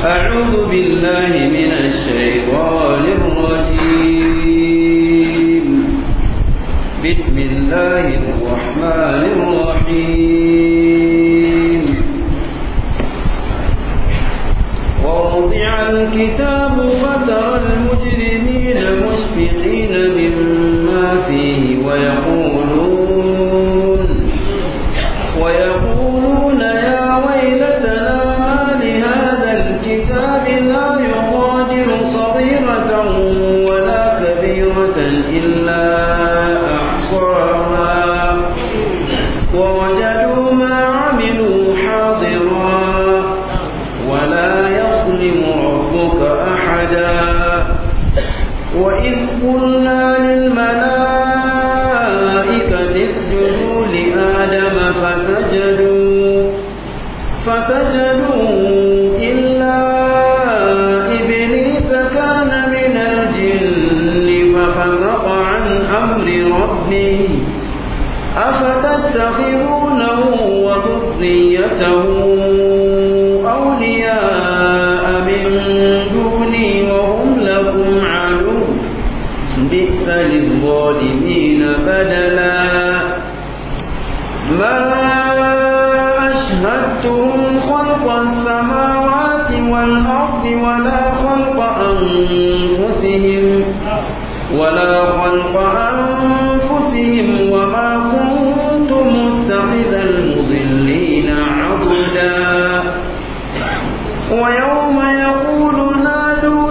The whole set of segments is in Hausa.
أعوذ بالله من الشيطان الرجيم بسم الله الرحمن الرحيم ووضع الكتاب فترى المجرمين مشفقين مما فيه ويقولون ويقولون يا ويلتنا ما لهذا الكتاب لا يغادر صغيرة ولا كبيرة إلا أحصاها ووجدوا ما عملوا حاضرا ولا يظلم ربك أحدا وإذ قلنا للملائكة اسجدوا لآدم فسجدوا فسجدوا إلا إبليس كان من الجن ففسق عن أمر ربه أفتتخذونه وذريته أولياء من دوني وهم لكم عدو بئس للظالمين بدلا ما أشهدتهم خلق السماوات والأرض ولا خلق أنفسهم ولا خلق أنفسهم وما كنت متخذ المضلين عضدا ويوم يقول نادوا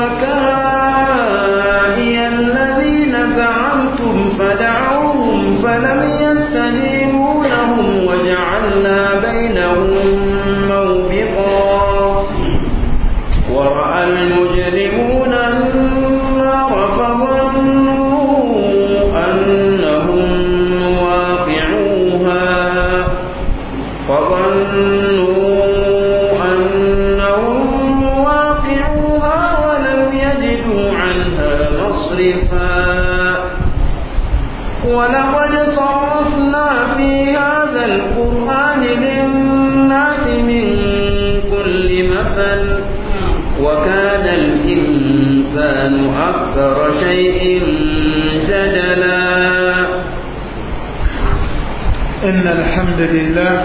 شركائي الذين زعمتم فدعوهم فلم يستجيبوا لهم وجعلنا بينهم موبقا ورأى المجرمون النار فظنوا أنهم واقعوها فظنوا أنهم واقعوها ولم يجدوا عنها مصرفا ولقد صرفنا في هذا القرآن للناس من كل مثل وكان الإنسان أكثر شيء جدلا إن الحمد لله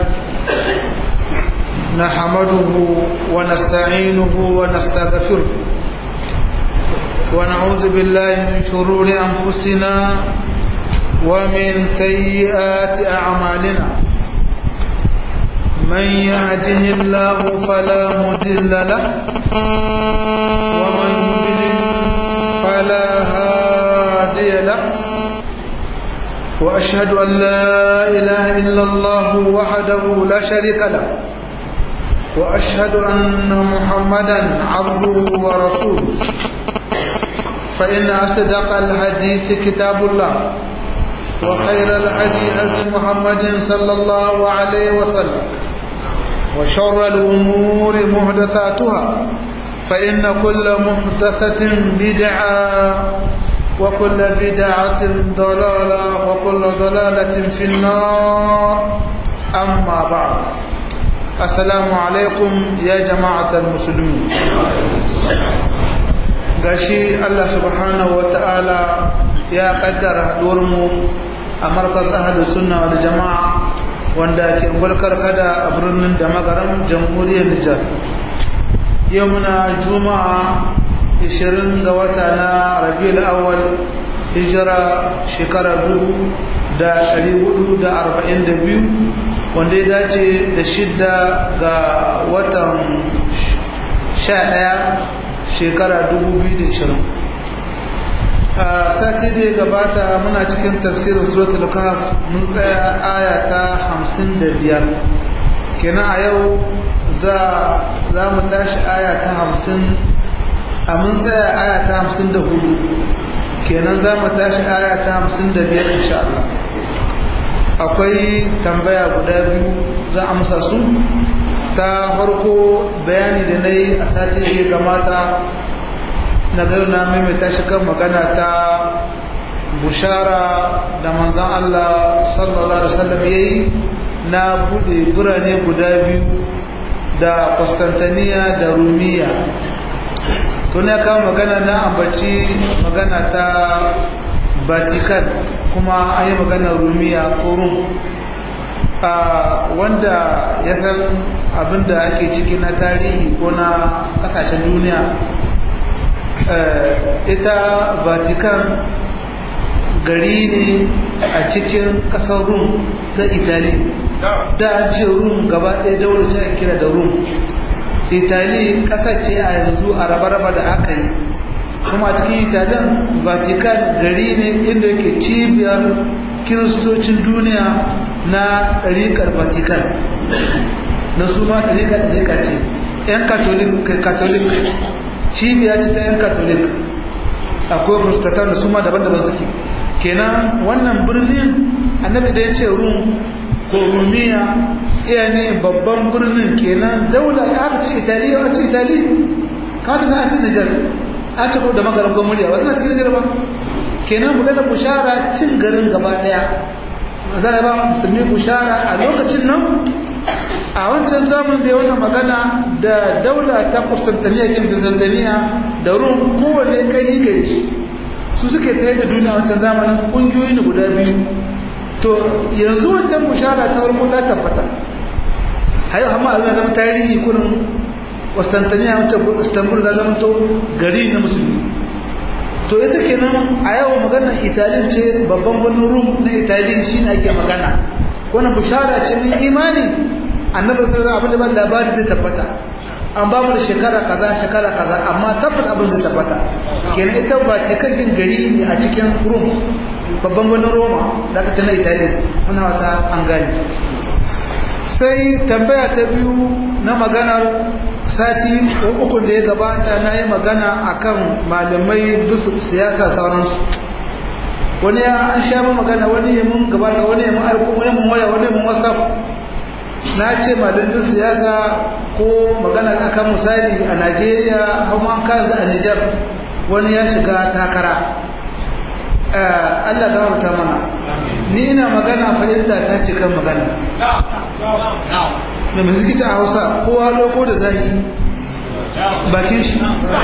نحمده ونستعينه ونستغفره ونعوذ بالله من شرور أنفسنا ومن سيئات أعمالنا من يهده الله فلا مضل له ومن يضلل فلا هادي له وأشهد أن لا إله إلا الله وحده لا شريك له وأشهد أن محمدا عبده ورسوله فإن أصدق الحديث كتاب الله وخير الهدي هدي محمد صلى الله عليه وسلم وشر الأمور محدثاتها فإن كل محدثة بدعة وكل بدعة ضلالة وكل ضلالة في النار أما بعد السلام عليكم يا جماعة المسلمين gashi Allah subhanahu wa ta'ala ya kaddara mu a markaz ahadu sunna wal jama'a wanda ke gulkar kada a birnin da magaran jamhuriyar Nijar yau muna juma'a 20 ga wata na rabiul awwal hijira shekara 1442 wanda ya dace da shidda ga watan 11 shekara 2020 a sati da ya gabata muna cikin tafsirin suratul kahf mun tsaya aya ta 55 kenan a yau za mu tashi aya ta 50 a mun tsaya aya ta 54 kenan za mu tashi aya ta 55 insha Allah akwai tambaya guda biyu za a amsa su ta farko bayani da na yi a sati da ya gamata na na maimaita shi kan magana ta bushara da manzan Allah sallallahu Alaihi wasallam ya yi na buɗe birane guda biyu da Constantiniya da Rumiya to ne kawo magana na ambaci magana ta Vatican kuma an yi magana Rumiya ko Rum wanda ya san abinda ake ciki na tarihi ko na kasashen duniya ita Vatican gari ne a cikin kasar rum ta itali da an ce rum gaba ɗaya daular ta kira da rum itali ƙasa ce a yanzu a raba-raba da aka yi kuma a cikin italin vatican gari ne inda yake cibiyar kiristocin duniya na ɗariƙar vatican na su ma ɗariƙar ɗariƙa ce 'yan katolik cibiya ce ta 'yan katolik akwai protestant da su ma daban-daban suke kenan wannan birnin annabi da ya ce rum ko rumiya iya ne babban birnin kenan daula ya aka ce italiya a ce itali kawai ta ce nijar a ce ko da magaran gwamnati ba suna cikin nijar ba kenan magana bushara cin garin gaba daya zai ba musulmi bushara a lokacin nan a wancan zamanin da ya wannan magana da daula ta Constantiniya kin Byzantiniya da Rum kowanne kai gare shi su suke tsaye da duniya wancan zamanin kungiyoyi ne guda biyu to yanzu wancan bushara ta farko ta tabbata hayo amma Allah zama tarihi kurin Constantiniya wancan Istanbul za zama to gari na musulmi to ita kenan a yau maganar Italin ce babban birnin Rum na Itali shine ake magana wannan bushara ce mai imani annabi sallallahu alaihi wasallam labari zai tabbata an ba mu da shekara kaza shekara kaza amma tabbas abin zai tabbata kenan ita ba cikakken gari ne a cikin rum babban birnin roma da aka tana italiya muna wata an gane sai tambaya ta biyu na maganar sati uku da ya gabata na yi magana akan malamai bisu siyasa sauransu wani ya an sha magana wani ya mun gaba da wani ya mun aiko wani mun waya wani mun whatsapp na ce malamin siyasa ko magana akan misali a najeriya kuma an kanzu a nijar wani ya shiga takara allah ga harta mana ni ina magana fahimta ta ce kan magana da mazikita a hausa kowa loko da zahi bakin shi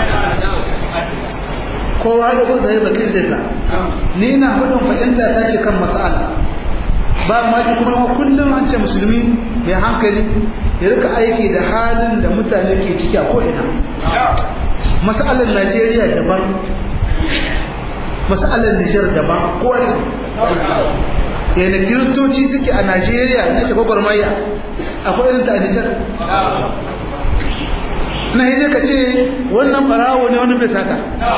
kowa loko da zahi bakin shi sa ni ina hudun fahimta ta ce kan masala ba maki kuma kullum an ce musulmi mai hankali ya rika aiki da halin da mutane ke ciki a ko'ina masalar najeriya daban masalar nijar daban kowace yana kiristoci suke a najeriya na shi gwagwarmaya akwai irin ta a nijar na hidai ka ce wannan barawo ne wani bai sata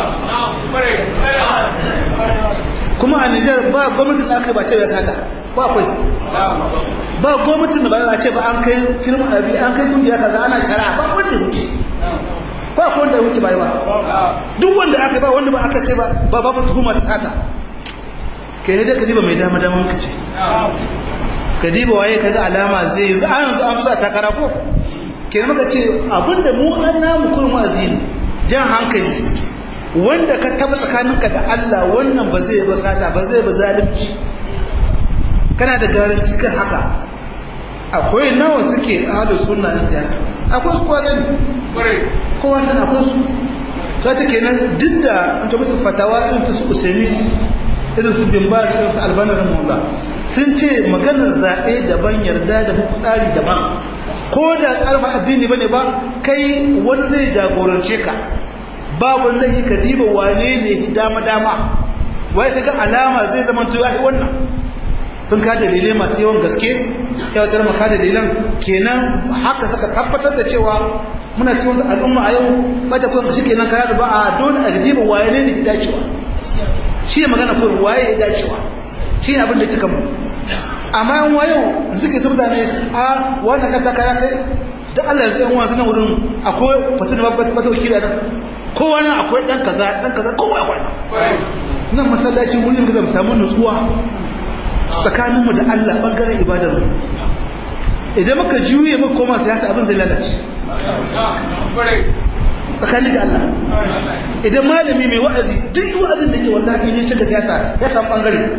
kuma a nijar ba gwamnatin da aka ba ce bai sata ba akwai ba gwamnatin da ba ce ba an kai kirma abi an kai kungiya kaza ana shara ba wanda wuce ba ko wanda wuce bai ba duk wanda aka ba wanda ba aka ce ba ba babu tuhuma ta sata kai da ka diba mai dama dama muka ce ka diba waye kaga alama zai yi an yanzu an sa takara ko kenan muka ce abinda mu an namu kurin wa'azi jan hankali wanda ka taba tsakaninka da Allah wannan ba zai ba sata ba zai ba zalunci kana da garanti kan haka akwai nawa suke ahlus sunna na siyasa akwai su kowa sani kowa sani akwai su ta ce kenan duk da an ta mutu fatawa irin ta su usaimi irin su bin ba irin su albanar maula sun ce maganar zaɓe daban yarda da tsari daban ko da ƙarfa addini bane ba kai wani zai jagorance ka babu lahi ka diba wane ne dama dama wai kaga alama zai zama to yahi wannan sun ka dalilai masu yawan gaske yawatar maka dalilan kenan haka suka tabbatar da cewa muna cikin al'umma a yau ba ta kuwa shi kenan kaya da ba a dole a diba waye ne ne dacewa shi ne magana kuwa waye ya dacewa shi ne abin da kika mu amma yan wayo suke su mutane a wannan ka kaya kai da Allah yanzu yan wasu nan wurin akwai fatin wata wakila nan kowa nan akwai dan kaza dan kaza kowa akwai nan masallaci wurin da mu samu nutsuwa tsakaninmu da Allah bangaren ibadarmu idan muka juye muka koma siyasa abin zai lalace tsakanin da Allah idan malami mai wa'azi duk wa'azin da ke wallahi ne shiga siyasa ya samu bangare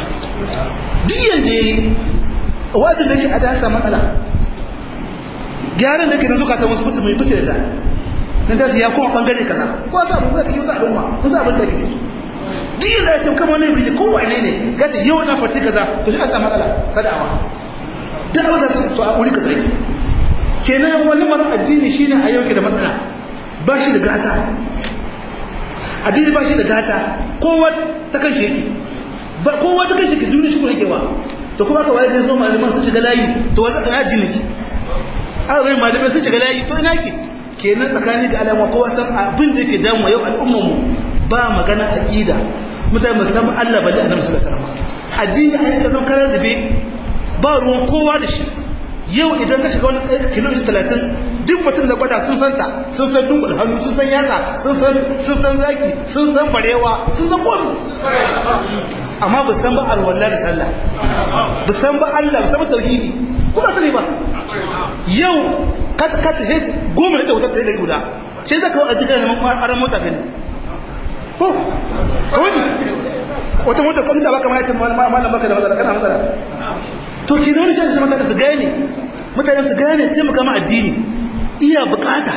duk yanda yayi wa'azin da ke a dasa matsala gyaran da ke nan zukatan wasu musu mai bisa da nan ta ya kuma bangare kaza ko sa mu cikin wata al'umma mun sa abin da ke ciki duk da ya ce kamar ne birge ko wane ne ya ce yau na farti kaza to shi a samu matsala ta da'awa da'awa da su to a wuri kaza yake kenan wani mara addini shine a yau ke da matsala ba shi da gata addini ba shi da gata kowa ta kan shi yake kowa ta kan shi yake duniya shi ko yake wa to kuma ka waye da zo malaman sun shiga layi to wasa kana addini ki aka gani malamai sun shiga layi to ina ke kenan tsakani da alama kowa san abin da yake damu yau al'ummar mu ba magana aqida mutane musamman Allah balle annabi sallallahu alaihi wasallam addini an ka zama karar zube ba ruwan kowa da shi yau idan ka shiga wani kilomita talatin duk mutum da gwada sun san ta sun san dungul hannu sun san yatsa sun san sun san zaki sun san barewa sun san komi amma ba san ba alwallah da sallah ba san ba Allah ba san ba tauhidi kuma sani ba yau ka ka ta hit goma da wutar ta gari guda sai zaka wa ajika ne aran mota gani ko wani wata mota kuma ta baka mai malam baka da matsala kana matsala to ki wani shan mutane su gane mutane su gane taimaka ma addini iya bukata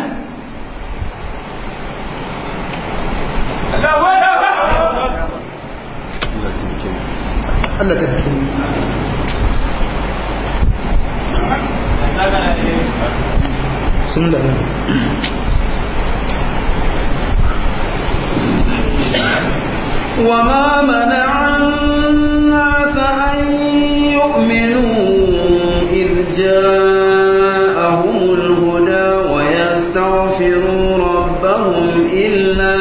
Allah ta fi sun da وما منع الناس أن يؤمنوا إذ جاءهم الهدى ويستغفروا ربهم إلا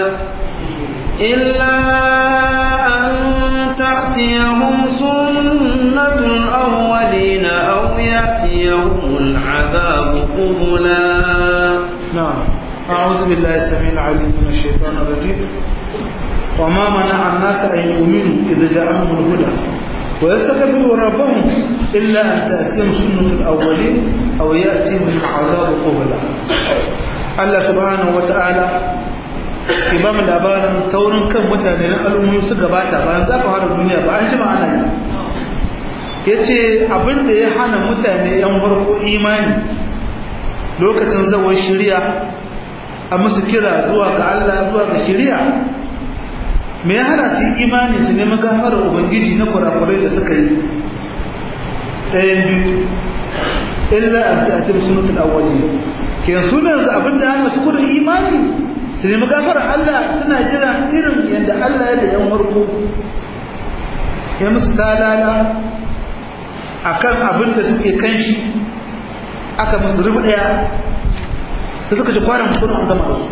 إلا أن تأتيهم سنة الأولين أو يأتيهم العذاب قبلا نعم أعوذ بالله السميع العليم من الشيطان الرجيم وما منع الناس أن يؤمنوا إذا جاءهم الهدى ويستغفروا ربهم إلا أن تأتيهم سنة الأولين أو يأتيهم العذاب قبلا الله سبحانه وتعالى imam labarin taurin kan mutane na al'ummomi su gabata bayan za ka hada duniya ba an ji ma'ana yi ya ce abinda ya hana mutane yan farko imani lokacin zawar shirya a musu kira zuwa ga Allah zuwa ga shirya me ya hana su imani su nemi gafarar ubangiji na kurakurai da suka yi ɗayan biyu illa an ta'atir sunatul awwali ke sunan yanzu abin da hana su kudin imani su nemi gafarar Allah suna jira irin yadda Allah ya da yan warko ya musu talala akan abin da suke kan shi aka musu rubu ɗaya da suka ci kwanan kudin an gama da su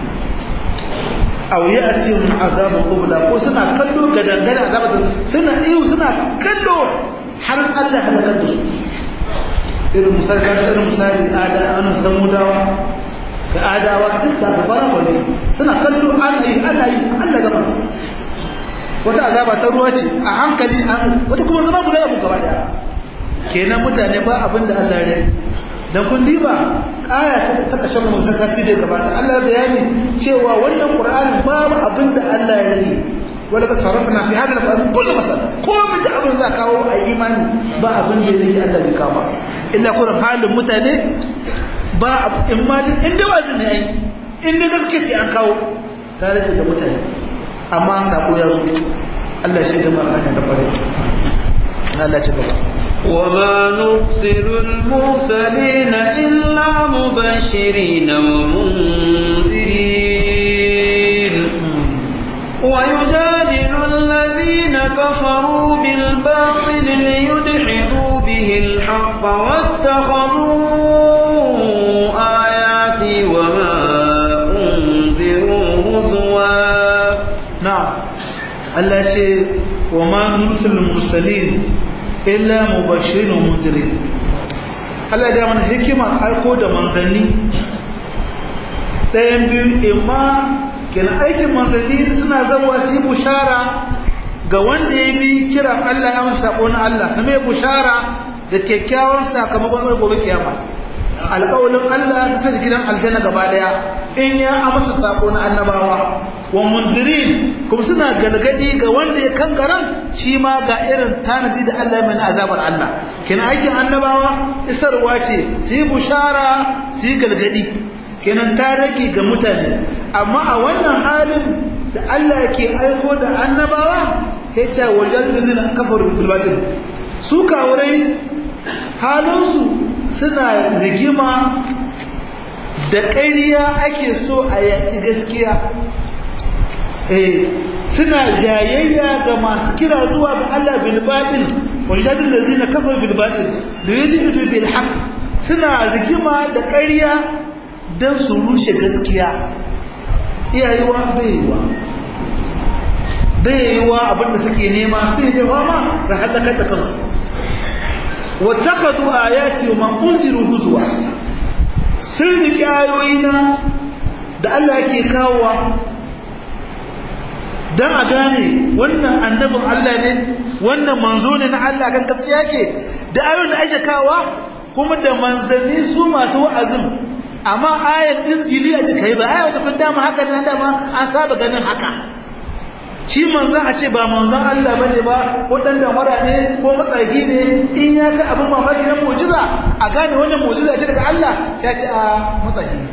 aw ya'tihim azabun qubla ko suna kallo ga dangane azabar suna iyo suna kallo har Allah halakar da su irin misali ka irin misali ada an samudawa ga adawa iska ga fara bane suna kallo ana yi ana yi Allah gaba wata azaba ta ruwa ce a hankali wata kuma zama guda da gaba daya kenan mutane ba abin da Allah ya dan kun diba aya ta kashe mu sati da gabata Allah bayani cewa wannan Qur'ani babu abin da Allah ya rage wala ka sarrafna fi hadal qur'an kullu masal ko mun da abin za kawo a imani ba abin da yake Allah bai kawo ba illa kun halin mutane ba in ma in da wazi ne ai in da gaske ce an kawo ta rage da mutane amma sako ya zo Allah shi da maraka da kware Allah ci gaba وما نرسل المرسلين إلا مبشرين ومنذرين ويجادل الذين كفروا بالباطل ليدحضوا به الحق واتخذوا آياتي وما أنذروا هزوا نعم التي وما نرسل المرسلين illa mubashirin wa mundirin Allah ya mana hikimar aiko da manzanni ɗayan biyu imma kenan aikin manzanni suna zama su yi bushara ga wanda ya bi kiran Allah ya masa sako na Allah same bushara da kyakkyawan sakamakon gobe kiyama alƙawalin Allah na sashi gidan aljanna gaba daya in ya amsa sako na annabawa wa munzirin kuma suna galgadi ga wanda ya kangaran shi ma ga irin tanadi da Allah mai azabar Allah kenan aikin annabawa isarwa ce su yi bushara su yi galgadi kenan ta rage ga mutane amma a wannan halin da Allah ke aiko da annabawa ya ce wajen da zina kafar bilbatin su kawurai halinsu suna rigima da ƙariya ake so a yaƙi gaskiya eh suna jayayya ga masu kira zuwa ga Allah bilbatin wajen da zina kafar bilbatin da yi jihidu bilhaq suna rigima da ƙariya don su rushe gaskiya iyayewa baiwa baiwa abinda suke nema sai da fama su halakar da kansu wattakadu ayati wa man unziru huzwa sun riki ayoyina da Allah yake kawowa dan a gane wannan annabin Allah ne wannan manzo ne na Allah kan gaskiya ke da ayoyin da ake kawowa kuma da manzanni su masu wa'azin amma ayar izgili a cikai ba ayar wata kun dama haka ne dama an saba ganin haka shi manzan a ce ba manzan Allah ba ne ba ko ɗan damara ne ko matsagi ne in ya ga abin mamaki na mujiza a gane wannan mujiza ce daga Allah ya ce a matsagi ne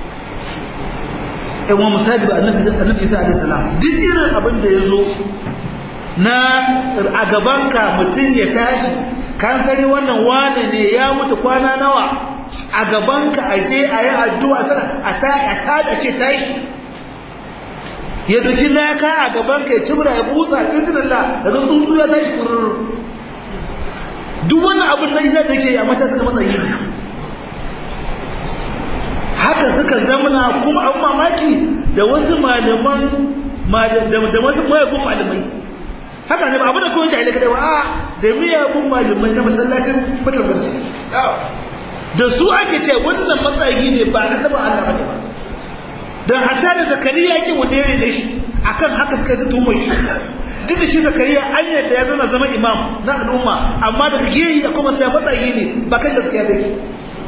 ɗan wa misali ba annabi isa alaihi salam duk irin abin da ya zo na a gabanka mutum ya tashi kan sani wannan wane ne ya mutu kwana nawa a gabanka a je a yi addu'a sana a tada ce tashi ya doki laka a gabanka ya cibra ya busa izinillah daga tsuntsu ya tashi kurur duk wani abin na isa da ke a mata suka matsayi haka suka zamana kuma abin mamaki da wasu malaman da wasu mayagun malamai haka ne ba abin da kawai jahilai kadai ba a da miyagun malamai na masallacin fatar garsi da su ake ce wannan matsayi ne ba na taba Allah bane ba dan hatta da zakariya yake wadere da shi akan haka suka ta tumar shi duk da shi zakariya an yadda ya zama zama imam na al'umma amma daga gehi da kuma sai matsayi ne ba kan gaskiya da shi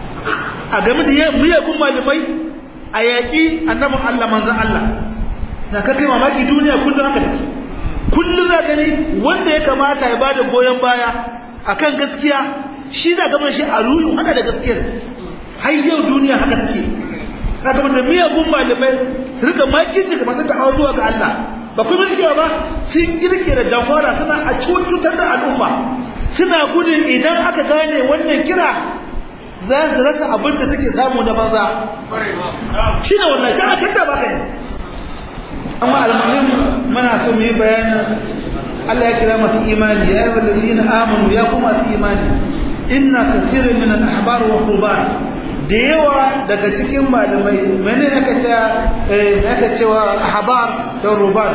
a game da miyagun malamai a yaƙi annabin Allah manzan Allah na kakai mamaki duniya kullum haka take kullum za gani wanda ya kamata ya bada goyon baya akan gaskiya shi za gaban shi a ruhu haka da gaskiyar har yau duniya haka take na gaban da miyagun malamai su rika makici ga masu da'awa zuwa ga Allah ba kuma suke ba sun kirkira damfara suna a cutar da al'umma suna gudun idan aka gane wannan kira za su rasa abin da suke samu na banza shi ne wallahi ta tattar ba kai amma almuhim muna so mu yi bayanin Allah ya kira masu imani ya yi wallazina amanu ya kuma masu imani inna kathirin min al-ahbar wa ruban da yawa daga cikin malamai mene aka ce aka cewa ahbar da ruban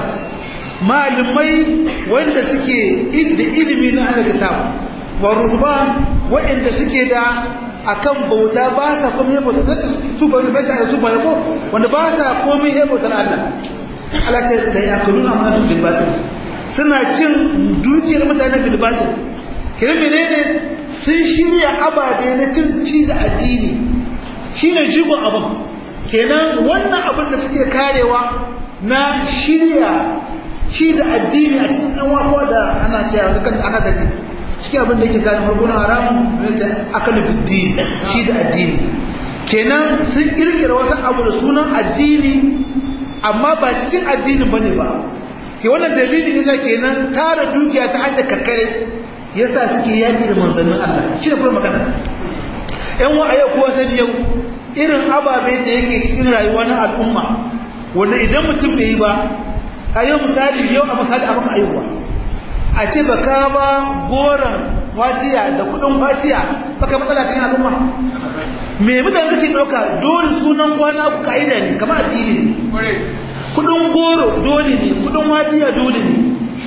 malamai wanda suke da ilimi na ahli kitab wa ruban wanda suke da akan bauta ba sa komai ya bauta nace su ba ne bai su ba yabo wanda ba sa komai ya bautar Allah Allah ta da yakuluna amana bil batil suna cin dukiyar mutane bil batil kire menene sun shirya ababe na cin ci da addini shine jigon abin kenan wannan abin da suke karewa na shirya ci da addini a cikin ɗan wako da ana cewa da kan aka tafi cikin abin da yake gane harkuna haramun aka nufi shi da addini kenan sun kirkira wasu abu da sunan addini amma ba cikin addinin bane ba ke wannan dalilin yasa kenan tara dukiya ta hanyar kakkare yasa suke yaƙi da manzannin Allah shi da kuma magana yan wa yau kuwa sani yau irin ababe da yake cikin rayuwa na al'umma wanda idan mutum bai yi ba a yau misali yau a misali a maka aihuwa a ce ba ka ba goron fatiya da kudin fatiya baka matsala cikin al'umma me mutane suke ɗauka dole sunan kwana ku ka'ida ne kamar addini ne kudin goro dole ne kudin fatiya dole ne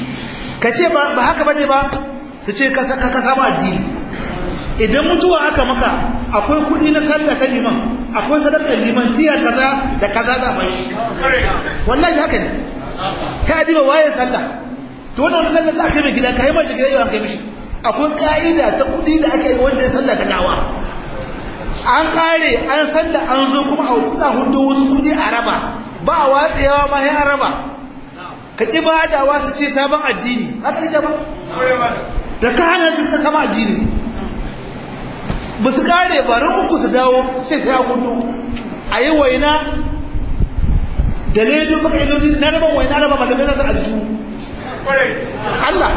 ka ce ba haka bane ba su ce ka samu addini idan mutuwa aka maka akwai kudi na sallah ta liman akwai sadakar liman tiya kaza da kaza za a shi wallahi haka ne ka diba waye sallah to wannan wani sallah za a kai mai gida ka yi mace gida yau an kai mishi akwai ka'ida ta kudi da ake yi wanda ya sallah ta gawa an kare an san da an zo kuma a hudu wasu kudi a raba ba a watsewa ma ya raba ka ƙi ba da wasu ce sabon addini haka ne ba da ka hana su sabon addini ba su kare ba ran uku su dawo sai sai a hudu a yi waina da ledo baka yi na raba waina raba ba da bai zata aljihu Allah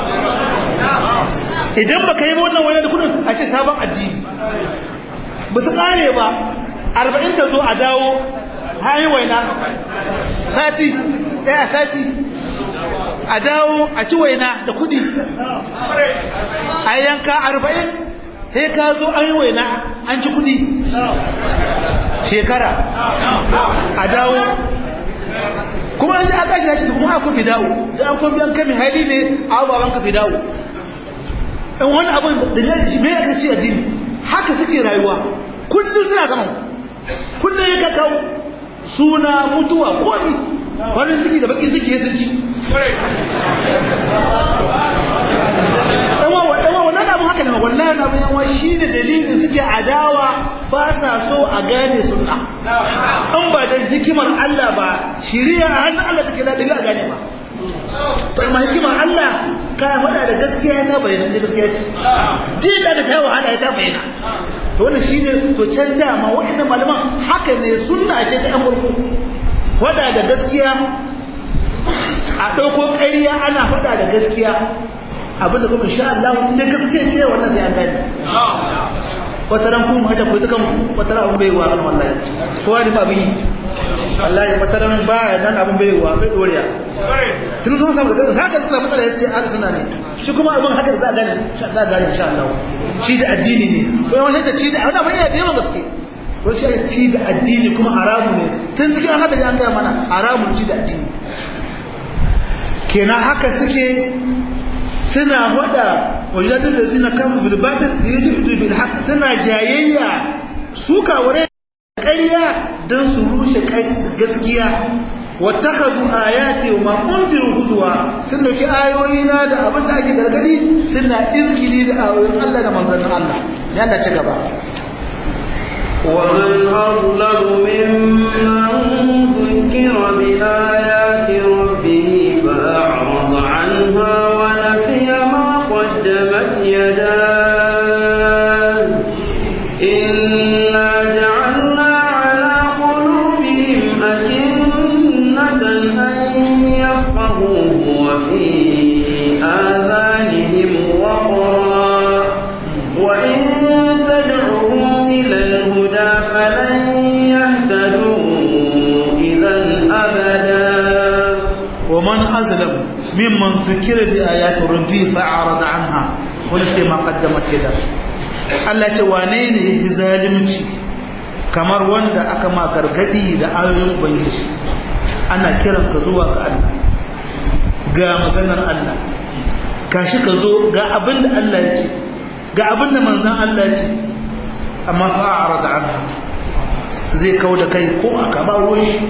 idan baka yi wannan waina da kudin a ce sabon addini ba su kare ba arba'in ta zo a dawo hayi waina sati ɗaya sati a dawo a ci waina da kudi a yanka arba'in sai ka zo an yi waina an ci kudi shekara a dawo kuma an shi aka shi shi kuma aka fi dawo da an kuma an kame hali ne a baban ka fi dawo in wani abin da ne shi me aka ce addini haka suke rayuwa kullum suna saman kullum ya kakau suna mutuwa komi farin ciki da bakin ciki ya sun ci wannan abin haka ne wallahi abin yawa shi ne dalilin suke adawa ba sa so a gane sunna an ba da hikimar Allah ba shiriya a hannun Allah take da a gane ba to amma hikimar Allah ka faɗa da gaskiya ta bayyana ce gaskiya ce din da sha wahala ya ta bayyana to wannan shine to can dama waɗannan malaman haka ne sunna ce ta yan farko faɗa da gaskiya a ɗauko ƙarya ana faɗa da gaskiya abinda kuma insha Allah in da gaskiya ce wannan sai an gane wata ran kuma haka ko ta kan wata ran abin bai wa kan wallahi kowa ne abin yi wallahi wata ran ba nan abin bai wa bai doriya tun sun samu da haka su samu da yace ahli sunna ne shi kuma abin haka za a gane insha Allah gane insha Allah shi da addini ne ko yawan ta ci da wani abin yana da yawan gaske wani shi ci da addini kuma haramu ne tun cikin hadari an gaya mana haramun ci da addini kenan haka suke suna hada wajadar da zina kama bilbatar da ya juju bil haka suna jayayya su kawure ƙarya don su rushe gaskiya wata hadu ayati wa makunfirin huzuwa sun dauki ayoyi na da abin da ake gargadi suna izgili da ayoyin Allah da manzannin Allah ya da ci gaba ومن أظلم ممن ذكر بآيات ربه فأعرض عنها ونسي ما قدمت يداه إنا جعلنا على قلوبهم أكنة أن يفقهوه وفي آذانهم وقرا وإن تدعوهم إلى الهدى فلن يهتدوا إذا أبدا ومن أظلم ممن ذكر بآيات ربه فأعرض عنها ونسي ما قدمت يده Allah ce wane ne ya zalimci kamar wanda aka ma gargadi da ayoyin ubangiji ana kiran ka zuwa ga Allah ga maganar Allah kashi ka zo ga abin da Allah ya ce ga abin da manzan Allah ya ce amma fa'ara da anha zai kau da kai ko aka ba ruwan shi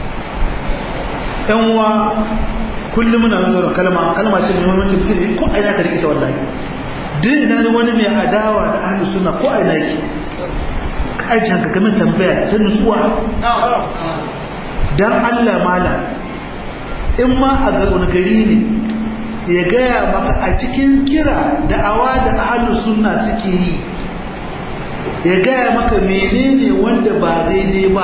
yan uwa kullum muna zuwa kalma kalma ce mai muhimmanci mutum ko aina ka rikita wallahi duk ina wani mai adawa da ahlus sunna ko aina yake ka aji hanka game tambaya ta nutsuwa dan Allah mala in ma a ga wani gari ne ya gaya maka a cikin kira da awa da ahlus sunna suke yi ya gaya maka menene wanda ba daidai ba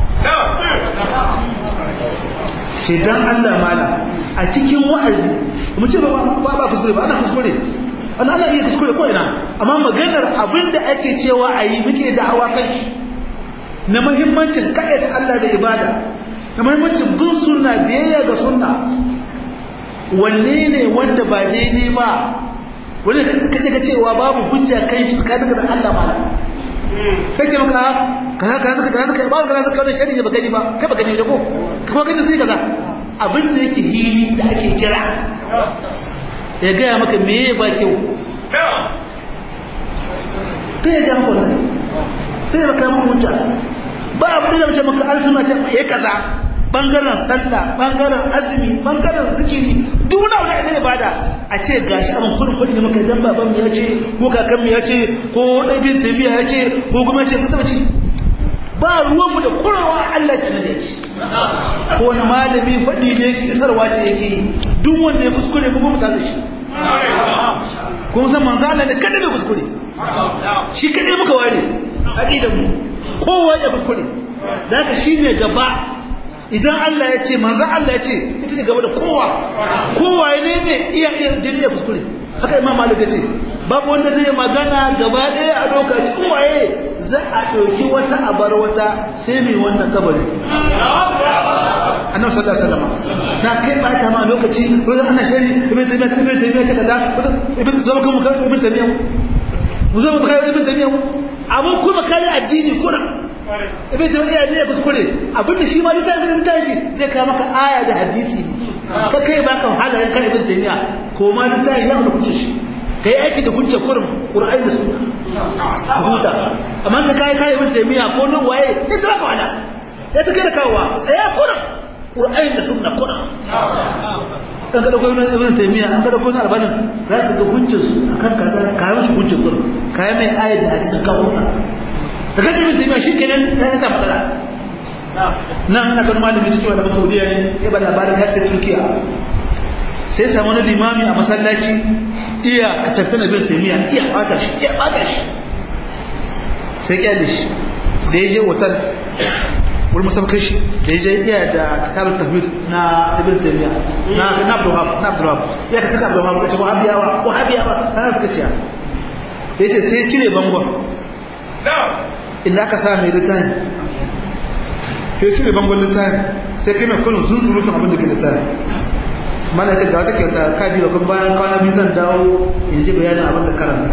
ce dan Allah mala a cikin wa'azi mu ce ba ba kuskure ba ana kuskure ana ana iya kuskure ko ina amma maganar abinda ake cewa a yi muke da hawa kanki na muhimmancin ta Allah da ibada na muhimmancin bin sunna biyayya ga sunna wanne ne wanda ba daidai ba wanda kace ka cewa babu hujja kan shi tsakanin da Allah mala kace maka kaza kaza kaza kaza ba kaza kaza shari ne baka ji ba kai baka ji da ko kuma gani sai kaza abin da yake hili da ake kira ya gaya maka meye ba kyau kai ya gaya maka wannan sai ya baka maka hujja ba abin da mace maka an suna ce ya kaza bangaren sallah bangaren azumi bangaren zikiri duk wani abu da ibada a ce gashi abin kurin kudi da muka dan baban ya ce ko kakan ya ce ko ɗabin tabiya ya ce ko kuma ce ka ci ba ruwanmu da kurawa Allah ya ne shi ko wani malami faɗi ne isarwa ce yake yi duk wanda ya kuskure mu kuma da shi kun san manzo Allah ne kada bai kuskure shi kadai muka ware aqidan mu kowa ya kuskure da haka shine gaba idan Allah ya ce manzo Allah ya ce ita ce gaba da kowa kowa ne ne iya iya jini ya kuskure haka imam malik ya ce babu wanda zai magana gaba ɗaya a lokacin waye za a ɗauki wata a bar wata sai mai wannan kabari annabi sallallahu alaihi wasallam na kai ba ta ma lokaci wanda ana shari ibn taymiya ibn taymiya ta kaza ibn zama kuma kan ibn taymiya mu zama kai ibn taymiya amma kuma kare addini kuna ibn taymiya ne kuskure abinda shi ma littafin littafi zai kawo maka aya da hadisi ne ka kai baka halayen kan ibn taymiya ko ma littafi ya da kuce shi kai aiki da hujja kurum qur'ani da sunna huta amma ka kai kai ibn taymiya ko nan waye ya tsaka wala ya take da kawowa tsaya kurum qur'ani da sunna kurum kan ka dauko ibn taymiya an ka dauko albanin za ka ga hujjar su akan kaza ka yi mishi hujjar kurum ka yi mai ayat da hadisin ka huta da kaje ibn taymiya shikenan ya sa matsala nan ina ganin malami cikin wani saudiya ne ya ba labarin ya ta turkiya sai samu wani limami a masallaci iya kacafta na bin taimiyya iya bata shi iya bata shi sai kyale shi da ya je otal wurin masabakar shi da ya je iya da kitabun tafiyar na ibn taimiyya na na abdulhab na abdulhab ya ka taka abdulhab ya ce wahabiyawa wahabiyawa na suka ciya ya ce sai cire bangon inda aka sa mai littafi sai cire bangon littafi sai kai mai kullum sun surutun abin da ke littafi mana ce ga wata kyauta kadi ba kuma bayan kwana biyu zan dawo in ji bayanin abin da karanta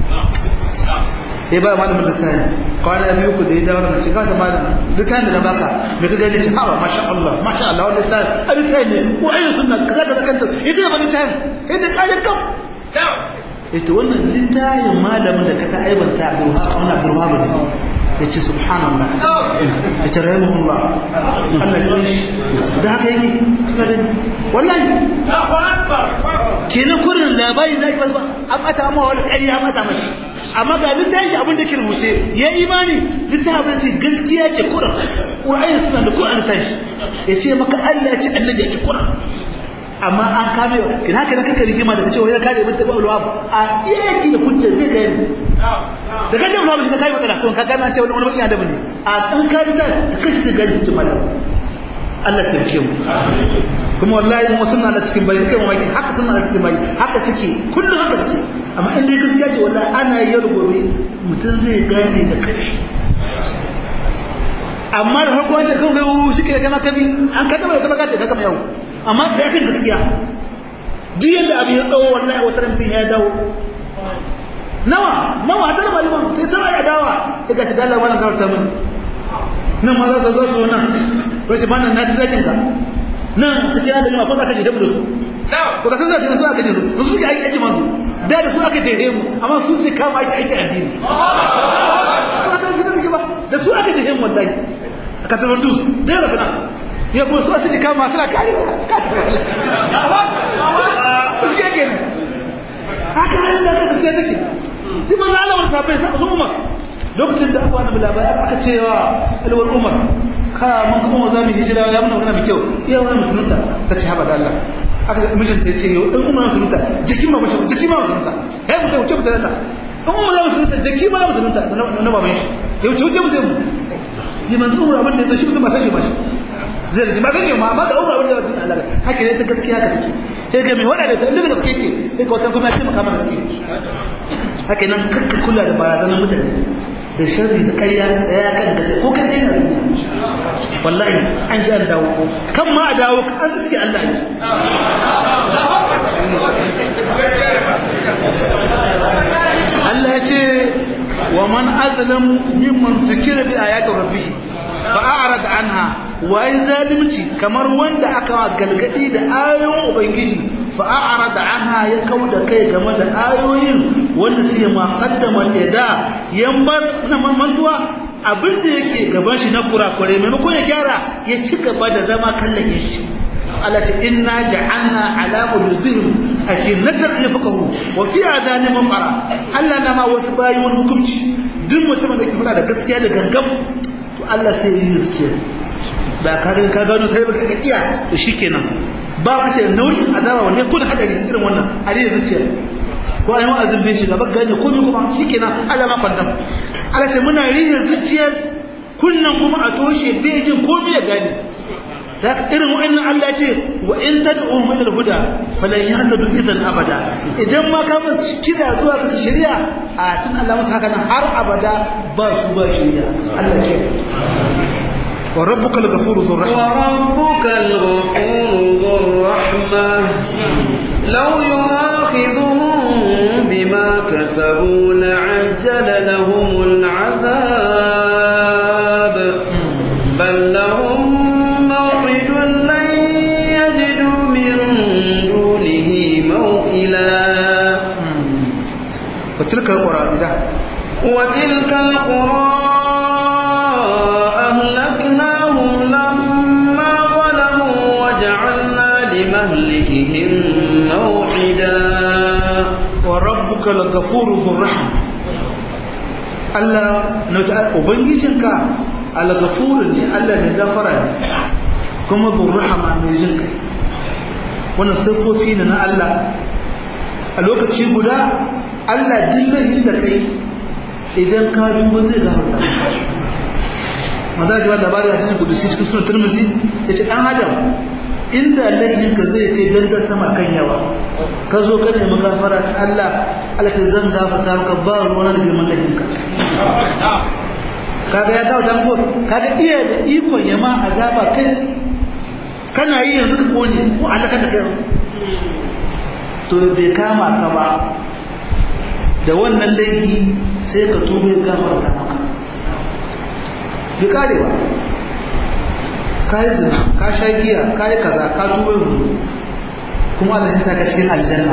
ya ba malamin littafi kwana biyu ku da ya dawo na ce ga wata malamin littafi da na baka mai ka gani ce hawa masha Allah masha Allah wani littafi a littafi ne ko ayyun suna kaza kaza kanta ya ce ba littafi ya ce kalin kam ya ce wannan littafin malamin da ka ta aibanta Abdulwahab ne ya ce subhanallah ya ce rahimahullah Allah ya shi da haka yake wallahi kenan kurin labari da ake ba an mata amma wani ƙarya mata mashi amma ga littafin shi abin da ke rubuce ya imani littafin da ce gaskiya ce kuran ƙura'ayin suna da kuran littafin ya ce maka Allah ya ce annabi ya ce kuran amma an kame wa kina haka kaka rigima da cewa ya kare mutum ba ulwab a iyaki da hujja zai gani da kace ulwab shi ka kai matsala ko ka gane an ce wani wani adabi ne a kan kare ta ta kace zai gani mutum malam Allah ya tsarki mu kuma wallahi mu sunna da cikin bayi kai mamaki haka sunna da cikin bayi haka suke kullum haka suke amma in dai gaskiya ce wallahi ana yi gobe mutum zai gane da kai amma da farko wancan kan kai shi ke kama kabi an ka gama da kama ka kama yau amma da yakan gaskiya duk yadda abu ya tsawo wallahi wata mutum ya dawo nawa nawa da malaman sai tana ya dawa daga shi Allah wannan karanta mun nan ma za su zo nan wace bana na tsakin ka nan cikin da ma ko za ka je da su ko ka san za su aka je su su suke aiki aiki masu da da su aka je mu amma su suke kama aiki aiki addini ba ka san da ba da su aka je mu wallahi aka tabbatu su da da kana ya kuma su asiri kama suna kare suke yake ne haka hanyar da aka gaskiya take ji maza Allah wani sabai sa su umar lokacin da aka wani labari aka ce wa alwar umar ka mun kuma za mu hijira ya muna magana mai kyau iya wani musulunta ta ce haɓa da Allah aka mijinta ya ce yau ɗan umar musulunta jikin ma mashi jikin ma musulunta ya mutum wuce mutum da ɗan umar za musulunta jiki ma musulunta na baban shi ya wuce wuce mutum yi manzu umar abin da ya zo shi mutum ba san shi ba shi zai rage ma zai ma da umar wanda wata Allah haka ne ta gaskiya haka take sai ga mai wada da ta inda gaskiya ke sai ka wata kuma ya taimaka mana gaskiya haka nan kakka kula da barazanar mutane da sharri da ƙarya tsaya kan gaskiya ko kan ɗaya duniya wallahi an ji an dawo kan ma a dawo an suke Allah ji Allah ya ce wa man azlamu mimman zikira bi ayati rabbih fa'arad anha wai zalimci kamar wanda aka galgadi da ayoyin ubangiji fa'arad anha ya kauda kai game da ayoyin wanda sai ma qaddama da yambar na mantuwa abin da yake gaban shi na kurakure maimakon ya gyara ya ci gaba da zama kallon shi Allah ce inna ja'alna ala qulubihim akinnatan yafqahu wa fi adanihim qara Allah na ma wasu bayi wani hukunci duk mutumin da ke fada da gaskiya da gangam to Allah sai ya yi zuciya ba ka ga ka gano sai baka kiya to shikenan ba ka ce nau'in azaba wanda kun hadari irin wannan a dai zuciya ko ayi wa'azin bai shiga ba gane komai kuma shikenan Allah ma kwandam Allah ce muna rihin zuciyar kunnan kuma a toshe bai jin komai ya gane da irin wa'annan Allah ce wa in tad'u ila al-huda falan yahtadu idan abada idan ma ka musu kira zuwa ga shari'a a tun Allah masa haka nan har abada ba su ba shari'a Allah ke wa rabbuka al-ghafuru dhur rahma wa rabbuka al-ghafuru dhur rahma law yu'akhidhuhum bima kasabu la'ajjala lahum al-'adhab bal lahum وتلك القرى إذا وتلك القرى أهلكناهم لما ظلموا وجعلنا لمهلكهم موعدا وربك الغفور ذو الرحمة Allah na ta ubangijinka al-ghafur ne Allah mai gafara ne kuma dhur rahama mai jin kai wannan sifofi ne na Allah a lokaci guda Allah dillahin da kai idan ka duba zai gafarta maza ga wanda labari a cikin kudusi cikin sunan turmuzi ya ce ɗan adam inda laihinka zai kai dangar sama kan yawa ka zo ka nemi gafara ta Allah Allah ta zan gafarta maka ba ruwan da girman laihinka kaga ya gafarta ko kaga iya da ikon ya ma azaba kai kana yi yanzu ka kone ko Allah ka da kai to bai kama ka ba da wannan laifi sai ka tuba ya gafarta maka bai kare ba ka yi zina ka sha giya ka yi kaza ka tuba yanzu kuma Allah sai saka cikin aljanna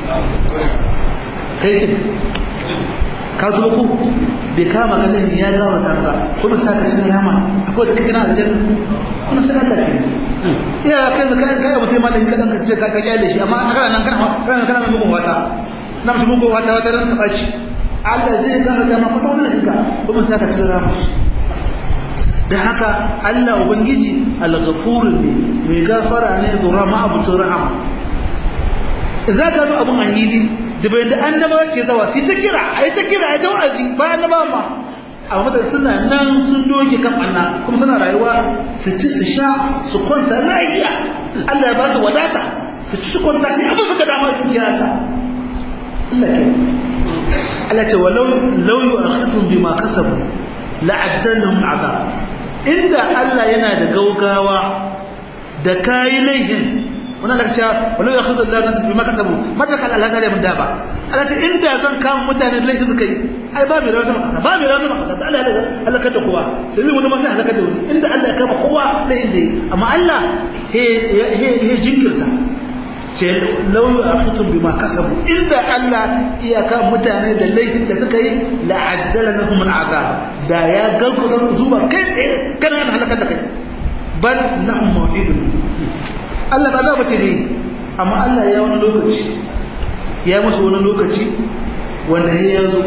kai kin ka tuba ku bai kama ka laifi ya gafarta maka kuma saka cikin rama akwai da kake na aljanna kuma sai Allah ke iya kai da kai mutum malami kadan ka ce ka kyale shi amma kana nan kana kana kana mugun wata na mashi mugun wata wata ran taɓa ci Allah zai gasa dama kwata wani daga kuma sa ka ci rama da haka Allah Ubangiji al-ghafurun ne mai gafara ne zura ma abutun rahama za ka bi abun a hili da bai da annaba ke zawa sai ta kira a yi ta kira a yi ta wa'azi ba annaba ma a mata suna nan sun doge kan anna kuma suna rayuwa su ci su sha su kwanta lafiya Allah ya ba su wadata su ci su kwanta sai abin su ga dama duniya Allah Allah ke Allah ce walau law yu'akhidhum bima kasabu la'ajjalahum azab inda Allah yana da gaugawa da kayi laihin wannan da kace walau yu'akhidhu Allah nasu bima kasabu mata kan Allah zai mun daba Allah ce inda zan kama mutane da laifin suka yi ai ba mai rawa sama kasa ba mai rawa sama kasa Allah ya halaka da kowa yanzu wani ma sai halaka da wani inda Allah ya kama kowa laifin da yi amma Allah he he he jinkirta ce lauyu a fitun bi ma kasabu inda Allah iyaka mutane da laifin da suka yi la'ajjala na kuma azab da ya gaggauta zuba kai tsaye kana yana halakar da kai bal lahum maw'idun Allah ba za ba ce ne amma Allah ya wani lokaci ya musu wani lokaci wanda ya zo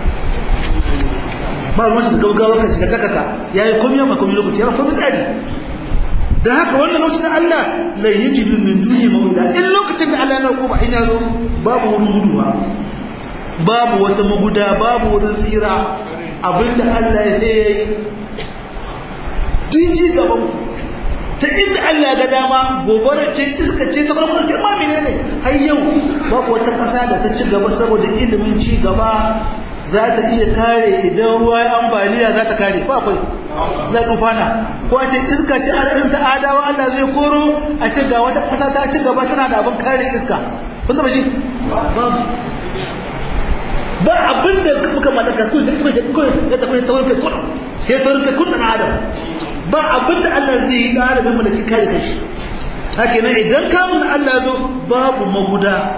ba ruwan shi da gaggawa ka shiga takaka ya yi komi ma komi lokaci ya komi tsari da haka wannan lokacin Allah lai yi jidu min duni mawila in lokacin da Allah na ba ina zo babu wurin guduwa babu wata maguda babu wurin tsira abinda Allah ya yi tun ji gaban ta inda Allah ya ga dama gobarar ce iska ce ta kwalmata ce ma menene har yau babu wata ƙasa da ta ci gaba saboda ilimin ci gaba za ta iya kare idan ruwa ya ambaliya za ta kare ba akwai za ta tufana ko a ce iska ce al'adun ta adawa Allah zai koro a ce ga wata ƙasa ta ci gaba tana da abin kare iska kun zaba shi ba abin da muka mallaka kun da kuma ya ta kuma taurin kai kun ya taurin kai kun na adam ba abin da Allah zai yi da alamin mulki kare kanshi haka nan idan kamun Allah zo babu maguda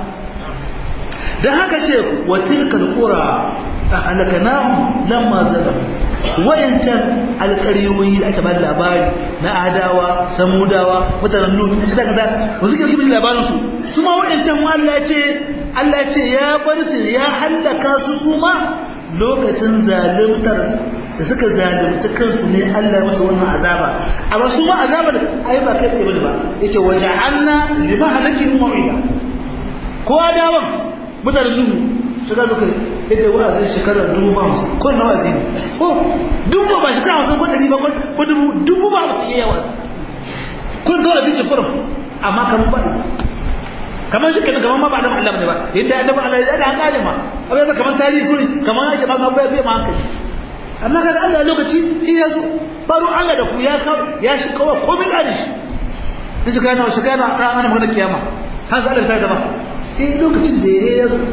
dan haka ce wa tilkal qura ahlaknahum lamma zalamu wayancan alƙaryoyi da aka ba labari na adawa samudawa mutanen lut kaza kaza ba su kirki labarin su su ma wayancan Allah ya ce Allah ya ce ya bar su ya hallaka su su ma lokacin zalimtar da suka zalunci kansu ne Allah ya masa wannan azaba amma su ma azabar ai ba kai tsaye bane ba yace wa ja'alna lima halakin mau'ida ko adawan mutanen nuhu shiga zuka yadda wa'azin shekarar dubu ba musu ko na wa'azi ne ko dubu ba shekara musu ko ɗari ba ko dubu dubu ba musu yi yawa kun tora zai ce kurum amma kamar ba kamar shi kenan kamar ma ba adam Allah ne ba yadda adam Allah ya da hankali ma abin yasa kamar tarihi kuri kamar ya ce ba bai bai ma hankali amma kaga Allah lokaci shi ya zo baro Allah da ku ya ya shi kawai komai da shi in shi kana shi kana ranar magana kiyama har za Allah ta gaba eh lokacin da ya zo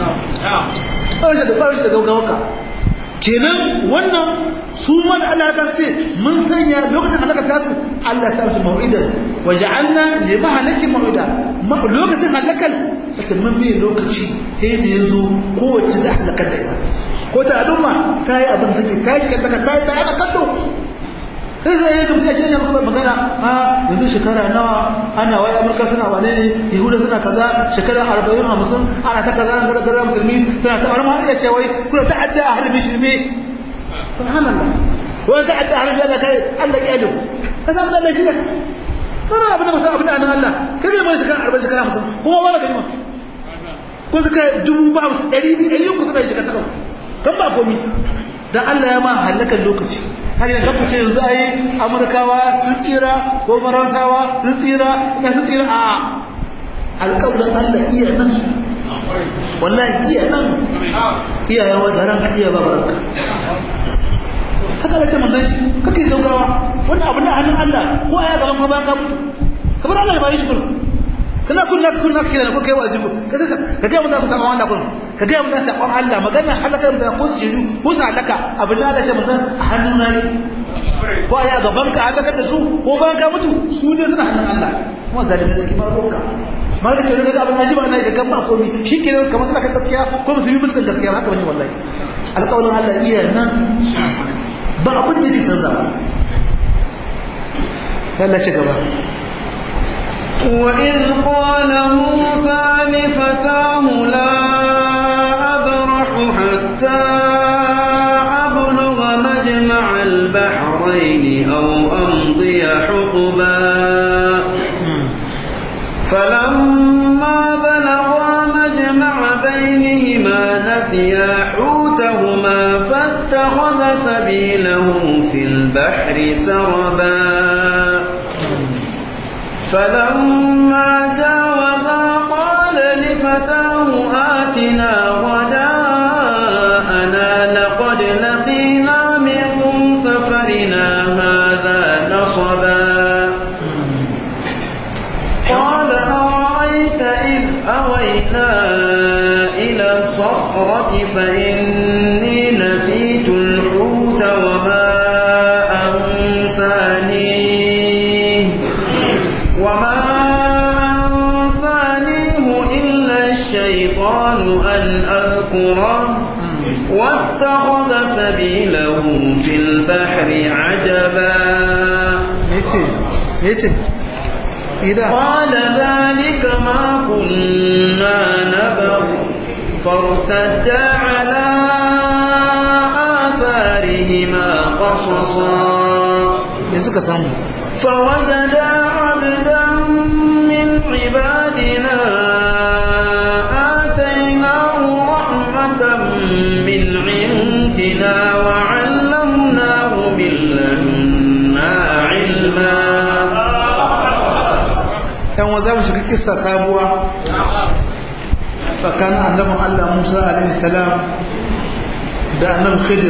ɓarshe da ɓarshe da gaugawaka kenan wannan su man Allah ka ce mun sanya lokacin halaka ta su Allah ya sa mau'idan wa ja'alna li mahalaki mau'ida lokacin halakal ake mun bi lokaci sai da yazo kowace za halaka da ita ko ta al'umma ta yi abin da take ta yi shiga ta yi ta yana kallo sai zai yi kamar ce ya kuma magana a yanzu shekara nawa ana wai amurka suna wane ne yahuda suna kaza shekara arba'in hamsin ana ta kaza na kaza musulmi suna ta wani iya ce wai kuna ta'adda a harbi shi ne subhanallah wani ta'adda a harbi Allah kare Allah ya yi ka samu Allah shi ne kana abin da ba san abin da annan Allah ka ga mai shekara arba'in shekara hamsin kuma wani gari ma kun suka dubu ba ɗari biyu ɗari uku suna shekara takwas kan ba komi dan Allah ya ma halakan lokaci har yanzu ku ce yanzu ai amurkawa sun tsira ko faransawa sun tsira ina sun tsira a alƙawarin Allah iya nan wallahi iya nan iya yawa da ranka iya ba baranka haka da ta manzan shi kake gaugawa wannan abu na hannun Allah ko aya gaban ka bayan ka mutu kamar Allah ya bayi shi kullum kana kunna kunna kira ko kai wajibu ka ka ga mun da sabon Allah kun ka ga mun da sabon Allah magana halaka da ko su shiru ko su halaka abin da shi mun a hannun na ne ko aya gaban ka halaka da su ko bayan ka mutu su ne suna hannun Allah kuma zalimi suke ba roka ma da cewa ga abin ajiba na ga kan ba komai shikenan kamar suna kan gaskiya ko musulmi muskan gaskiya haka bane wallahi alƙawarin Allah iya nan ba abin da ke canza ba Allah ci gaba وإذ قال موسى لفتاه لا أبرح حتى أبلغ مجمع البحرين أو أمضي حقبا فلما بلغا مجمع بينهما نسيا حوتهما فاتخذ سبيله في البحر سربا فلما جاوزا قال لفتاه آتنا غداءنا لقد لقينا من سفرنا هذا نصبا قال أرأيت إذ أوينا إلى الصخرة فإني نسيت الحوت وما أنسانيه وما أنسانيه إلا الشيطان أن أذكره واتخذ سبيله في البحر عجبا yace yace idan قال ذلك ما كنا نبغ فارتدا على آثارهما قصصا me suka samu فوجدا عبدا من عبادنا آتيناه رحمة من عندنا وعلمناه من لدنا علما yan wa za mu shiga kissa sabuwa tsakanin annabin Allah Musa alaihi salam da annabin Khidir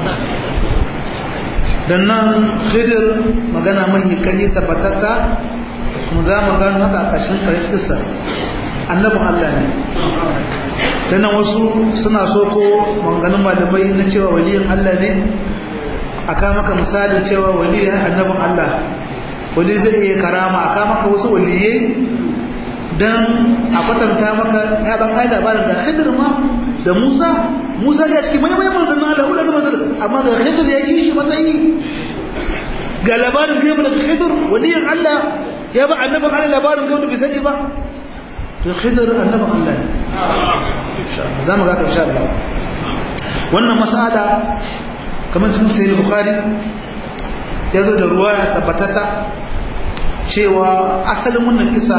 dan nan Khidir magana mahi kanye tabbatatta kuma za mu gano haka a ƙarshen ƙarshen kissa annabin Allah ne dan nan wasu suna so ko maganganun malamai na cewa waliyin Allah ne aka maka misalin cewa waliyin annabin Allah wali zai iya karama a kama maka wasu waliye don a kwatanta maka ya ban ai labarin da hidir ma da Musa Musa ya cikin manyan manyan manzannin Allah wanda zama zan amma ga Khidir ya yi shi matsayi ga labarin gaibu daga Khidir waliyin Allah ya ba annabin Allah labarin gaibu da bai sani ba to Khidir annabin Allah ne za mu ga ka insha Allah wannan mas'ala kamar cikin sahih Bukhari ya zo da ruwa ya tabbatata cewa asalin wannan kisa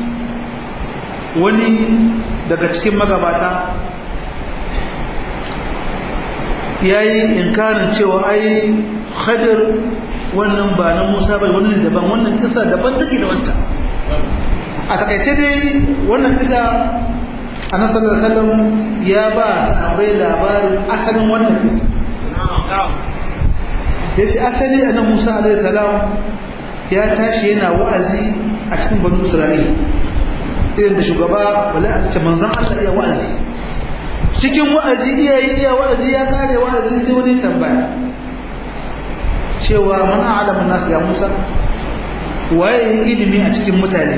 wani daga cikin magabata ya yi inkarin cewa ai khadir wannan ba na musa bai wani daban wannan kisa daban take da wanta a takaice dai wannan kisa a nasarar salam ya ba sahabai labarin asalin wannan kisa ya ce asali a nan musa alaihi salam ya tashi yana wa'azi a cikin banu isra'ila irin da shugaba wala a ce manzan Allah iya wa'azi cikin wa'azi iya yi iya wa'azi ya kare wa'azi sai wani tambaya cewa mana alamun nasu ya musa waye ilimi a cikin mutane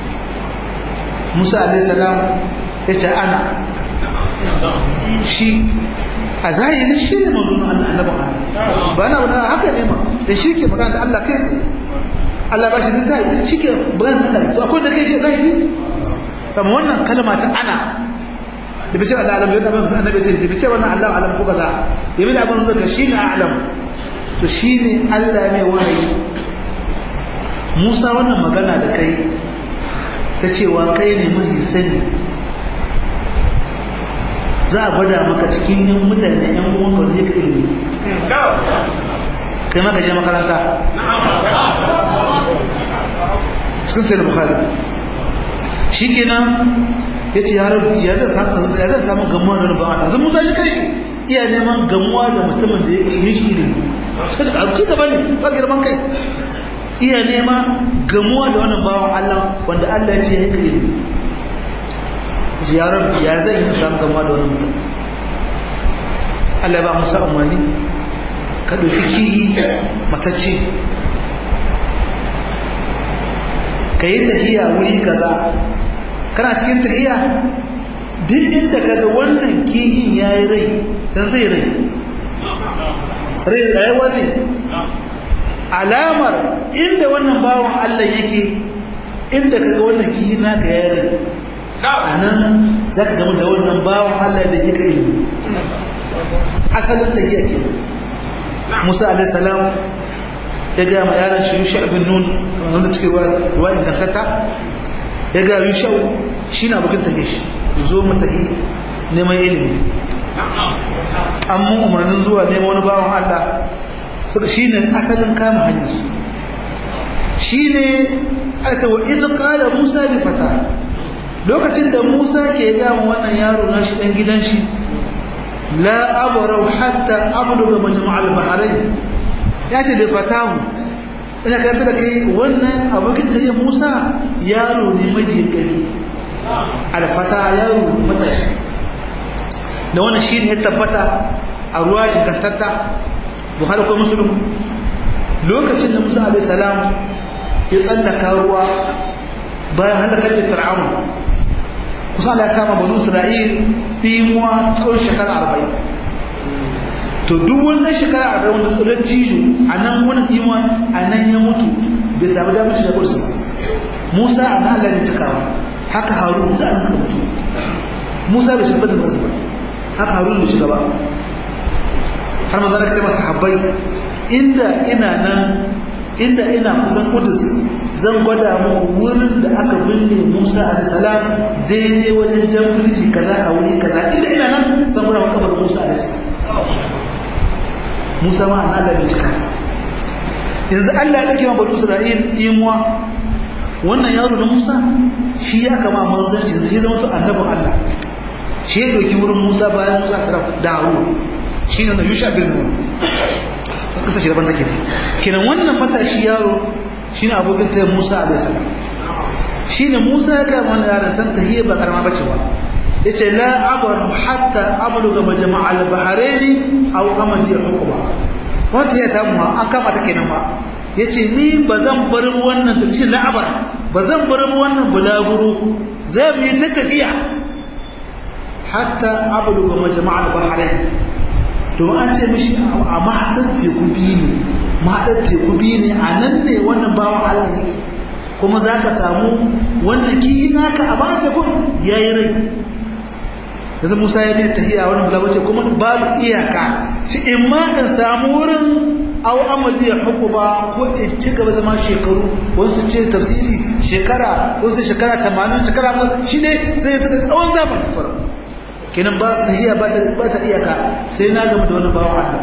musa alaihi salam ya ce ana shi a zahiri shi ne mazunin Allah annabin Allah ba na wadana haka ne ma da shi ke magana da Allah kai tsaye Allah ba shi da zahiri shi ke magana da Allah to akwai da kai shi zahiri kama wannan kalma ta ana da bice Allah alam yadda ban annabi ce da bice wannan Allah alam ko kaza ya bi da abin zaka shine alam to shine Allah mai wahayi Musa wannan magana da kai ta cewa kai ne mai sani za a gwada maka cikin yan mutane yan uwan wanda ka ilimi kai maka je makaranta cikin sai bukhari shikenan yace ya rabbi ya zan samu ya zan samu gamuwa da rabban Allah zan musa shi kai iya neman gamuwa da mutumin da yake yin shi ilimi sai ka ci gaba ne ba girman kai iya nema gamuwa da wannan bawan Allah wanda Allah ya ce ya yi ilimi ya rabbi ya zan yi samu gamuwa da wannan mutum Allah ba Musa umarni ka ɗauki kihi matacce ka yi tahiya wuri kaza kana cikin tahiya duk inda ka ga wannan kihin ya yi rai don zai rai rai rayuwa zai alamar inda wannan bawan Allah yake inda ka ga wannan kihin naka ya rai a nan za ka gama da wannan bawan Allah da yake ilimi asalin tahiya ke musa alaihissalam ya gaya ma yaran shi yusha abin nun wanda cikin ruwa ingantata ya gaya yusha shi na bukin tahi shi zo mu tahi neman ilimi an mun umarnin zuwa neman wani bawan allah suka shi ne asalin kama hanyarsu shi ne a ta wa in kala musa da fata lokacin da musa ke gama wannan yaro na shi ɗan gidan shi la abarau hatta abluga majma'al bahrain ya ce da fatahu ina karanta da kai wannan abokin da ya musa yaro ne majiyin gari alfata yaro matashi da wannan shi ne ya tabbata a ruwa ingantatta buhari ko musulun lokacin da musa alaihi salam ya tsallaka ruwa bayan halakar da fir'aun kusa Allah ya kama banu Isra'il dimuwa tsawon shekara arba'in to duk wannan shekara arba'in wanda tsoron cijo a nan wani dimuwa a nan ya mutu bai samu damar shiga kursu ba Musa a nan Allah ne cikawa haka Harun da an suka mutu Musa bai shiga da ba haka Harun bai shiga ba har manzo ka ce masa habbai inda ina nan inda ina kusan Kudus zan gwada muku wurin da aka binne Musa alaihissalam daidai wajen jamfirji kaza a wuri kaza inda ina nan zan gwada muku kabar Musa alaihissalam Musa ma an Allah bai cika yanzu Allah ya dauke ma bani Isra'il imuwa wannan yaro na Musa shi ya kama manzanci sai zama to annabin Allah shi ya dauki wurin Musa bayan Musa sarrafa da Harun shi ne na Yusha bin Nun kasa shi daban take kenan wannan matashi yaro shine abokin ta Musa alaihi salam shine Musa ya ga wannan yaron san tahiyya ba karama bace ba yace la abaru hatta abluga majma' al-bahrain aw amadi hukuma wanda ya tamu an kama ta kenan ma yace ni bazan bar wannan shi la abar bazan bar wannan bulaguro zai mu yi ta tafiya hatta abluga majma'al bahrain domin an ce mishi a mahaɗar teku biyu ne mahaɗar teku biyu ne a nan ne wannan bawan Allah yake kuma za ka samu wannan kihi naka a bayan tekun ya yi rai yanzu musa ya ne tahiya wani bulawa ce kuma babu iyaka shi in ma in samu wurin au amadi ya huku ba ko in ci gaba zama shekaru wasu ce tafsiri shekara wasu shekara tamanin shekara shi ne zai ta tsawon zamani kwarar kenan ba tahiya ba ta iyaka sai na gama da wani bawan Allah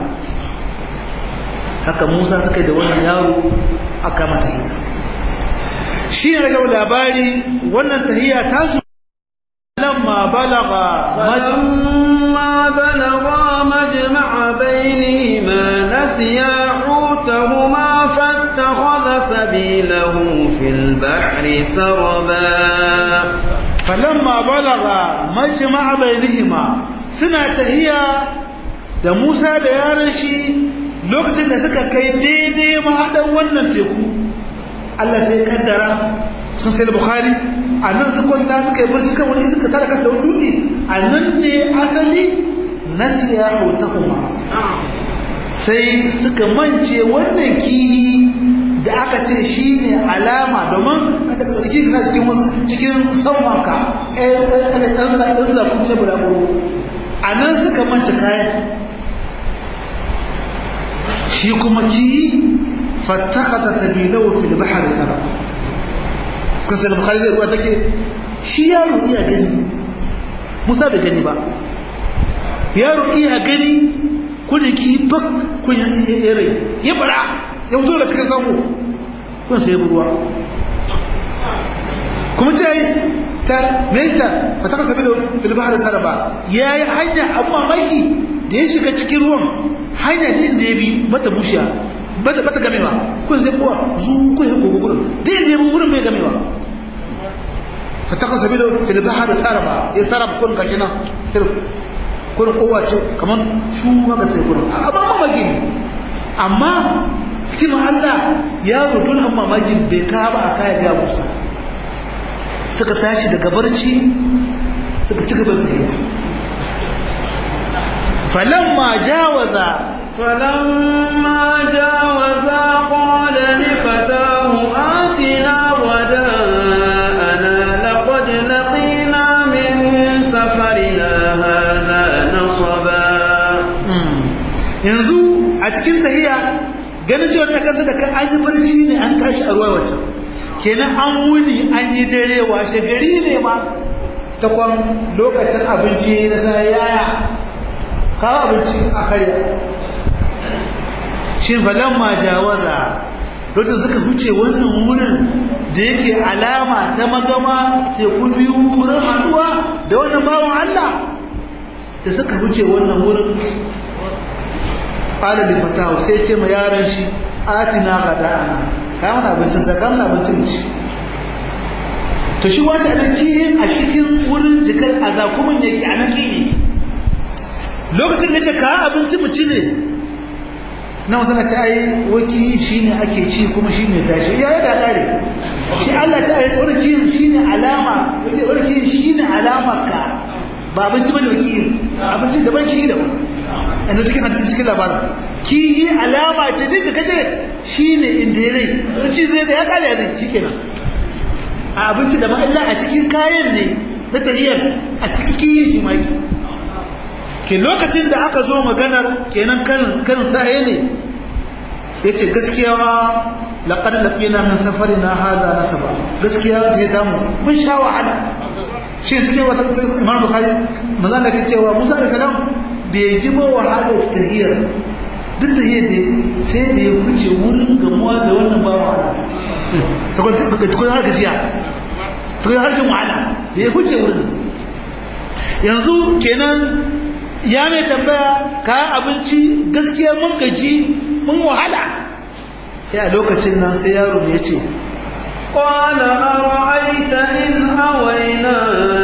haka Musa suka da wannan yaro aka mata tahiya shi ne daga labari wannan tahiya ta su lamma balaga فلما بلغا مجمع بينهما نسيا حوتهما فاتخذ سبيله في البحر سربا falamma balaga majma'a bainihima suna tahiya da Musa da yaran shi lokacin da suka kai daidai mahadan wannan teku Allah sai kaddara cikin sai Bukhari a nan su kwanta suka yi barci kan wani suka tara kasa da wani dutse a nan ne asali nasiya hutahuma sai suka mance wannan kihi da aka ce shi ne alama domin a ta ƙarƙi ka cikin cikin saumanka ɗan zaɓi na bulaguro a nan suka manci kayan shi kuma ki fattaka da sabilau fil bahar sana suka sai bukhari da ruwa take shi yaro iya gani musa bai gani ba yaro iya gani kudin ki fak kun yare ya bara ya fito daga cikin samu kun sai ruwa kuma ce ta meta fataka sabi da filbahar saraba ya yi hanya abu mamaki da ya shiga cikin ruwan hanya din da ya bi mata bushiya bata bata gamewa kun sai kowa zu kun yi gogo gurin din da ya bi wurin bai gamewa fataka sabi da filbahar saraba ya saraba kun gashi nan sirf kun kowa ce kamar shu haka ta yi gurin amma mamaki ne amma hikimar Allah ya don an mamakin bai ka ba a kaya ga Musa suka tashi daga barci suka ci gaban tafiya falamma jawaza فلما جاوزا قال لفتاه آتنا وداءنا لقد لقينا من سفرنا هذا نصبا yanzu a cikin tahiya ganin cewa ya kanta da kan an yi barci ne an tashi a ruwa wacce kenan an wuni an yi dare washe gari ne ma ta kwan lokacin abinci na sa yaya kawo abinci a karya shi falon ma jawaza lokacin suka huce wannan wurin da yake alama ta magama teku biyu wurin haduwa da wannan bawan Allah da suka huce wannan wurin ƙara da fatahu sai ce ma yaran shi atina gada'ana kayan abincin sa kayan abincin ci to shi wata a kiyin a cikin wurin jikar azakumin yake a nan kiyin lokacin da ce kayan abinci mu ci ne na wasu na ci ai waki shi ne ake ci kuma shi ne tashi ya yi da ƙare shi Allah ta ai wani kiyin shi ne alama wani kiyin shi ne alama ka ba abinci ba da waki abinci daban kiyi daban inda cikin hadisin cikin labarin ki yi alama ce duk da kaje shine inda ya rai ci zai da ya kare ya zai shikenan a abinci da ma'alla a cikin kayan ne na tahiyar a cikin kiyi shi maki ke lokacin da aka zo maganar kenan kan kan saye ne yace gaskiya laqad laqina min safarina hadha nasaba gaskiya ta damu mun sha wahala shi cikin wata imam bukhari manzo Allah ke cewa Musa da salam bai ji ba wahalar tahiyar duk tahiyar da sai da ya wuce wurin gamuwa da wannan ba wahala ta kwanta har gajiya ta kwanta har jin wahala da ya wuce wurin yanzu kenan ya mai tambaya kayan abinci gaskiya mun gaji mun wahala ya lokacin nan sai yaro ya ce قال أرأيت إذ أوينا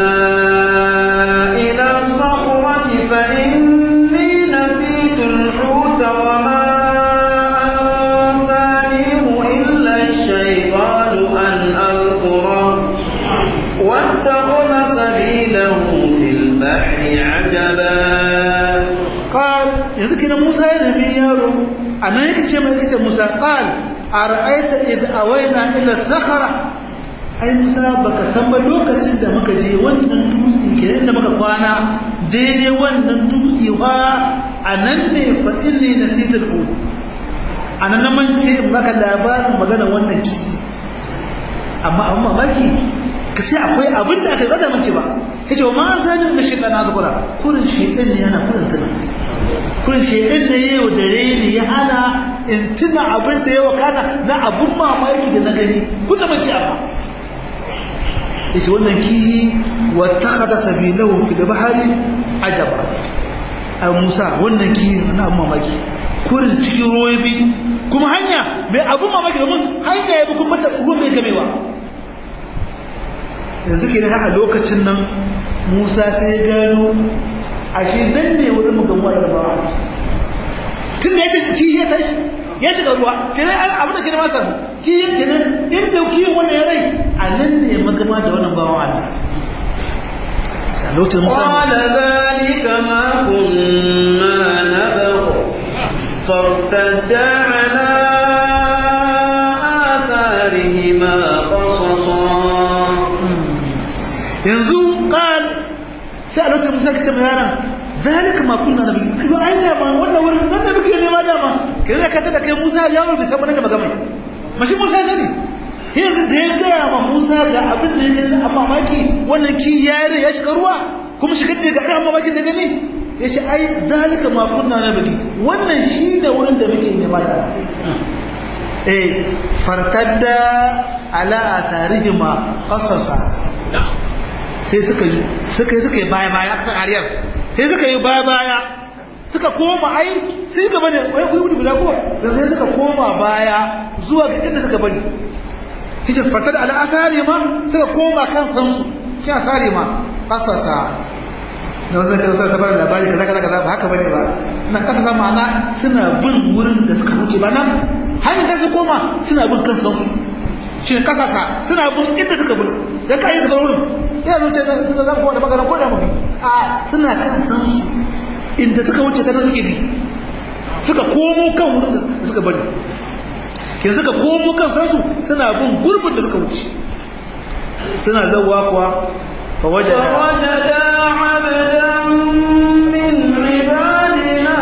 إلى الصخرة فإني نسيت الحوت وما أنسانيه إلا الشيطان أن أذكره واتخذ سبيله في البحر ƙaramin yaro a nan yake ce mai yake musa ƙal a ra'aita idan awaina ila sakhara ai musa baka san ba lokacin da muka je wannan dutse ke inda muka kwana daidai wannan dutse wa a nan ne fa inni nasitul hud a nan na mance maka labarin magana wannan kifi amma abin mamaki ka sai akwai abin da aka yi bada mance ba ya ce wa ma zani da shaitan na zukura kurin shaitan ne yana kurin tuna kurin shaitan ne ya yi dare ne ya hana in tuna abin da ya wakana na abin mamaki da na gani kusa mance amma ya ce wannan kihi wata kada sabilahu fi da bahari ajaba a musa wannan kihi na abin mamaki kurin cikin ruwa bi kuma hanya mai abin mamaki domin hanya ya bi kuma mata ruwa mai gamewa yanzu ke a lokacin nan musa sai ya gano a shi nan ne wurin mu gamuwa da bawa tun da ya ce ki ya tashi ya shiga ruwa kenan abin da kenan ma samu ki ya kenan inda ki wannan ya rai a nan ne magama da wannan bawan Allah sai lokacin musa قال ذلك ما كنا نبغ فارتدا على آثارهما قصصا yanzu qal sai a lokacin musa kace mai yaran zalika ma kunna nabi kuma ai da ma wannan wurin nan da muke nema dama kire ka ta da kai musa ya bai san wannan magana mashi musa ya sani yanzu da ya gaya ma musa ga abin da ya gani amma maki wannan ki yare ya shiga ruwa kuma shigar da ga irin mamakin da gani ya ce ai zalika ma kunna nabi wannan shi ne wurin da muke nema da eh fartadda ala atarihima qasasa sai suka yi suka yi suka yi baya baya aka san ariyar sai suka yi baya baya suka koma ai sai gaba ne wai kuyi guda ko dan sai suka koma baya zuwa ga inda suka bari hijab fatar ala asari ma suka koma kan sansu kin asari ma asasa da wasu da wasu ta bar labari kaza kaza kaza ba haka bane ba nan kasa sa ma'ana suna bin wurin da suka wuce ba nan hanyar da su koma suna bin kan sansu shi kasasa suna bin inda suka bi da kai su bar wurin ya zuce da su zan kowa da magana ko da mu bi a suna kan san su inda suka wuce ta nan suke bi suka komo kan wurin da suka bari kin suka komo kan san su suna bin gurbin da suka wuce suna zawwa kuwa fa wajada فوجدا عبدا من عبادنا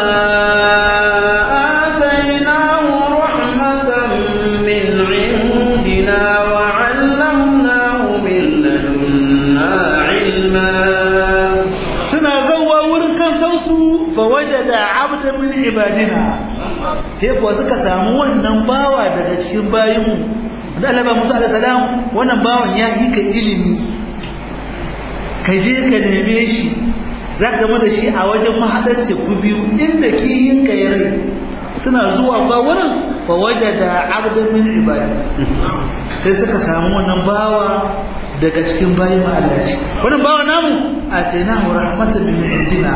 آتيناه رحمة من عندنا وعلمناه من لدنا علما suna zawwa wurin kan san su fa wajada abdan min ibadina sai kuwa suka samu wannan bawa daga cikin bayinmu da Allah ba Musa alaihi salam wannan bawan ya yi ka ilimi ka je ka neme shi za ka da shi a wajen mahaɗar teku biyu inda kiyin ka ya rai suna zuwa ba wurin fa waje da abdan min ibadi sai suka samu wannan bawa daga cikin bayi ma Allah ce wannan bawa namu a tainahu rahmatan min indina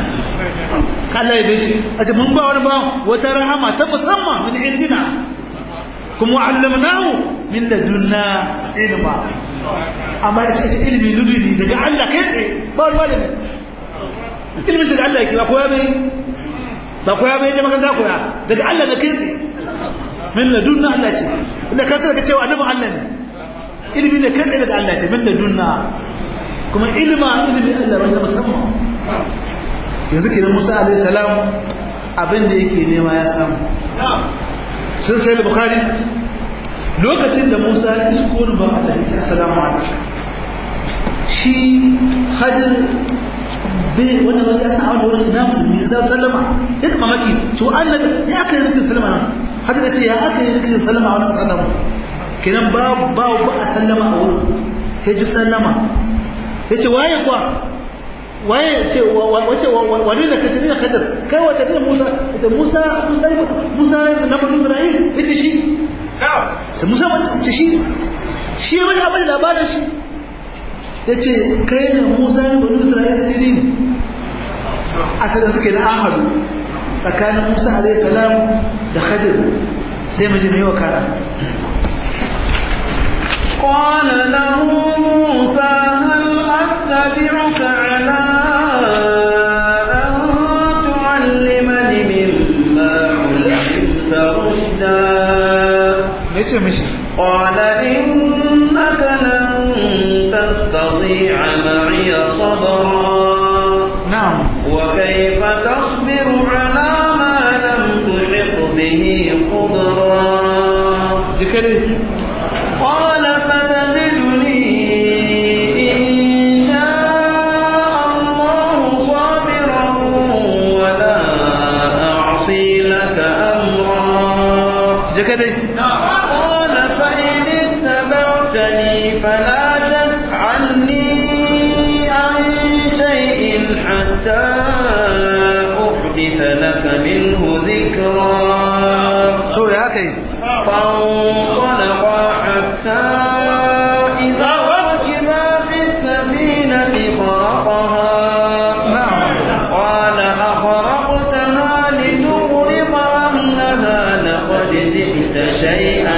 Allah ya bishi a ce mun ba wani bawa wata rahama ta musamman min indina kuma allamnahu min ladunna ilma amma ya ce ilimi luduni daga Allah kai tsaye ba wani malami ilimin shi da Allah yake ba koya bai ba koya bai je makaranta koya daga Allah da kai tsaye min ladunna Allah ce inda ka daga cewa annabin Allah ne ilimi ne kai tsaye daga Allah ce min ladunna kuma ilima ilimi Allah ba musamman yanzu kenan Musa alaihi salam abin da yake nema ya samu sun sai bukhari lokacin da musa ya isko ni ban Allah ya assalamu alaikum shi hadir bai wanda ba ya san wani wurin ina musulmi ya sallama ya kama maki to annabi ya aka yi rikin sallama nan hadir ya ce ya aka yi rikin sallama a wani kasa da mu kenan ba ba ba a sallama a wurin ya ji sallama ya ce waye kuwa waye ce wace wani da kace ne kadar kai wace ne Musa ita Musa Musa Musa na bani Isra'il yace shi ta Musa wace shi shi ya mai abin labarin shi yace kai ne Musa ne bani Isra'il yace ni ne asalin suke na ahadu tsakanin Musa alaihi salam da Khadir sai mu ji mai wakala قال له موسى هل أتبعك على أن تعلمني me ce mishi قال إنك لن تستطيع معي صبرا na'am وكيف تصبر على ما لم تحط به خبرا jika dai قال ستجدني إن شاء الله صابرا ولا أعصي لك أمرا jika dai قال فإن اتبعتني فلا تسألني عن شيء حتى أحدث لك منه ذكرا to ya kai فانطلقا حتى إذا ركبا في السفينة خرقها قال أخرقتها لتغرق أهلها لقد جئت شيئا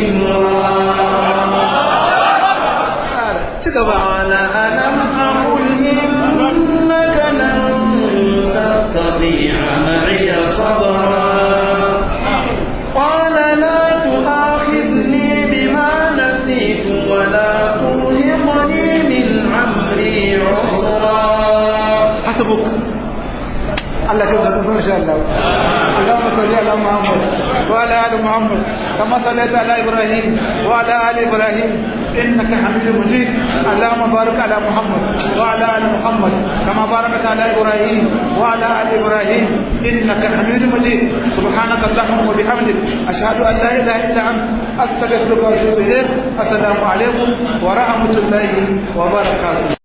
إمرا ci gaba قال ألم أقل إنك لن تستطيع معي صبرا قال لا تؤاخذني بما نسيت ولا ترهقني من أمري عسرا hasbuk Allah kai zata san insha Allah Allahumma salli ala Muhammad wa ala ali Muhammad kama sallaita ala Ibrahim wa ala ali Ibrahim innaka Hamidum Majid Allahumma barik ala Muhammad wa ala ali Muhammad kama barakta ala Ibrahim wa ala ali Ibrahim innaka Hamidum Majid subhanaka Allahumma wa bihamdik ashhadu an la ilaha illa anta astaghfiruka wa atubu ilayk assalamu alaikum wa rahmatullahi wa barakatuh